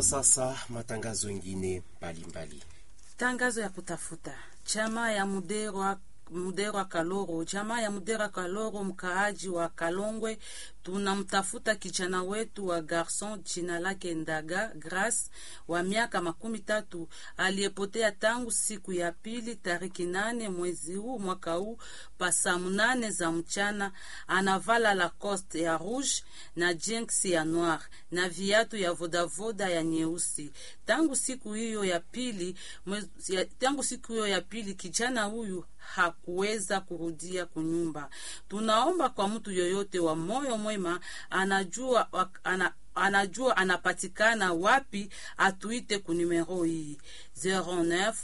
sasa matangazo mengine mbalimbali. Tangazo ya kutafuta chama ya Muderwa Muderwa Kaloro, jamaa ya Muderwa Kaloro, mkaaji wa Kalongwe, tunamtafuta kijana wetu wa garson jina lake Ndaga Grace wa miaka makumi tatu aliyepotea tangu siku ya pili tariki nane mwezi huu mwaka huu pa saa munane za mchana. Anavala Lacoste ya rouge na jeans ya noir na viatu ya vodavoda ya nyeusi. Tangu siku hiyo ya pili mwezi, ya, tangu siku hiyo ya pili kijana huyu hakuweza kurudia kunyumba. Tunaomba kwa mtu yoyote wa moyo mwema anajua, ana, anajua anapatikana wapi, atuite ku numero hii 09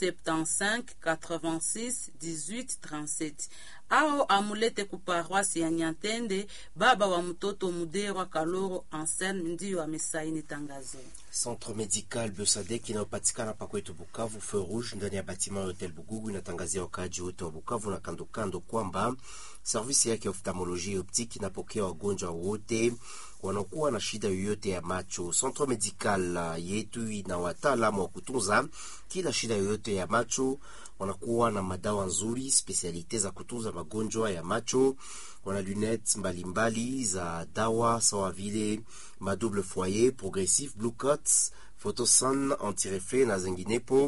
75 86 18 37 au amulete ku paroisse ya Nyantende. Baba wa mtoto Muderwa Kaloro Anselme ndiyo amesaini tangazo. Centre Medical Biosadek inayopatikana pa kwetu Bukavu, Feu Rouge, ndani ya batima ya Hotel Bugugu, inatangazia wakaaji wote wa Bukavu na kando kando kwamba servisi yake ya oftalmolojia optique inapokea wagonjwa wote wanaokuwa na shida yoyote ya macho. Centre Medical yetu ina wataalamu wa kutunza kila shida yoyote ya macho, wanakuwa na madawa nzuri, spesialite za kutunza magonjwa ya macho wana lunettes mbalimbali za dawa sawa vile madouble foyer, progressif, blue cuts, photosun, antireflet na zinginepo.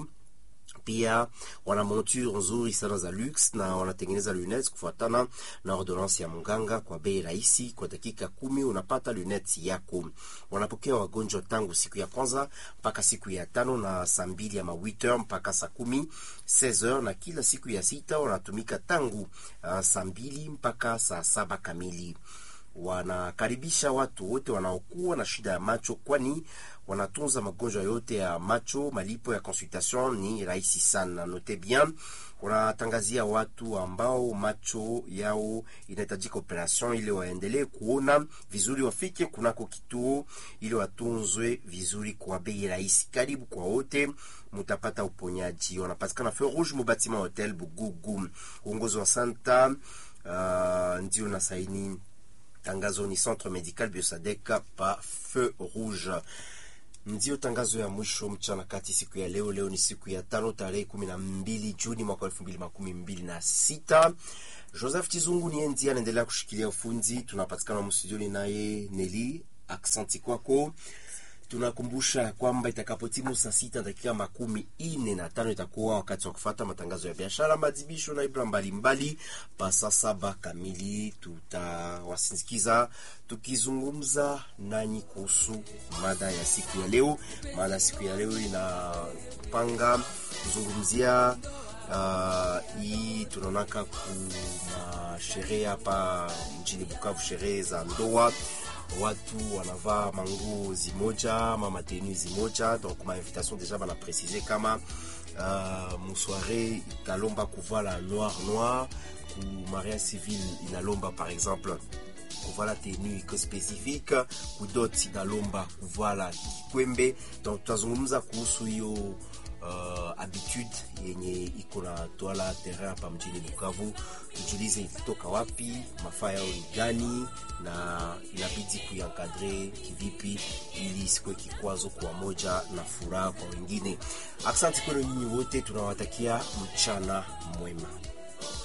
Pia wana monture nzuri sana za lux na wanatengeneza lunettes kufuatana na ordonance ya mganga kwa bei rahisi. Kwa dakika kumi unapata lunettes yako. Wanapokea wagonjwa tangu siku ya kwanza mpaka siku ya tano na saa mbili ama 8h mpaka saa kumi 16h, na kila siku ya sita wanatumika tangu uh, saa mbili mpaka saa saba kamili. Wanakaribisha watu wote wanaokuwa na shida ya macho, kwani wanatunza magonjwa yote ya macho. Malipo ya consultation ni rahisi sana. Note bien, wanatangazia watu ambao macho yao inahitajika operation ili waendelee kuona vizuri, wafike kunako kituo ili watunzwe vizuri kwa bei rahisi. Karibu kwa wote, mutapata uponyaji. Wanapatikana Feu Rouge mubatima Hotel Bugugu. Uongozi wa Santa uh, ndio na saini tangazo ni Centre Medical Biosadek pa Feu Rouge. Ndio tangazo ya mwisho mchana kati siku ya leo. Leo ni siku ya tano tarehe kumi na mbili Juni mwaka elfu mbili makumi mbili na sita. Joseph Chizungu ni endi anaendelea kushikilia ufundi. Tunapatikana mstudioni naye Neli, aksanti kwako. Tunakumbusha kwamba itakapotimu saa sita dakika makumi ine na tano itakuwa wakati wa kufata matangazo ya biashara, madhibisho na ibra mbalimbali. Pa saa saba kamili tutawasindikiza tukizungumza nanyi kuhusu mada ya siku ya leo. Mada ya siku ya leo inapanga kuzungumzia uh, hii tunaonaka kuna sherehe hapa mjini Bukavu, sherehe za ndoa watu wanavaa manguo zimoja ama matenu zimoja, donc ma invitation deja bana préciser kama uh, musoire italomba kuvala noir noir, ku mariage civil inalomba par exemple kuvala tenue iko spécifique, kudot inalomba kuvala kikwembe. Donc tutazungumza kuhusu hiyo Uh, habitude yenye iko na twala terrain hapa mjini Bukavu, tujulize ilitoka wapi, mafaa yao ni gani, na inabidi kuyankadre kivipi ili isikuwe kikwazo kwa moja na furaha kwa wengine. Asante kwenu nyinyi wote, tunawatakia mchana mwema.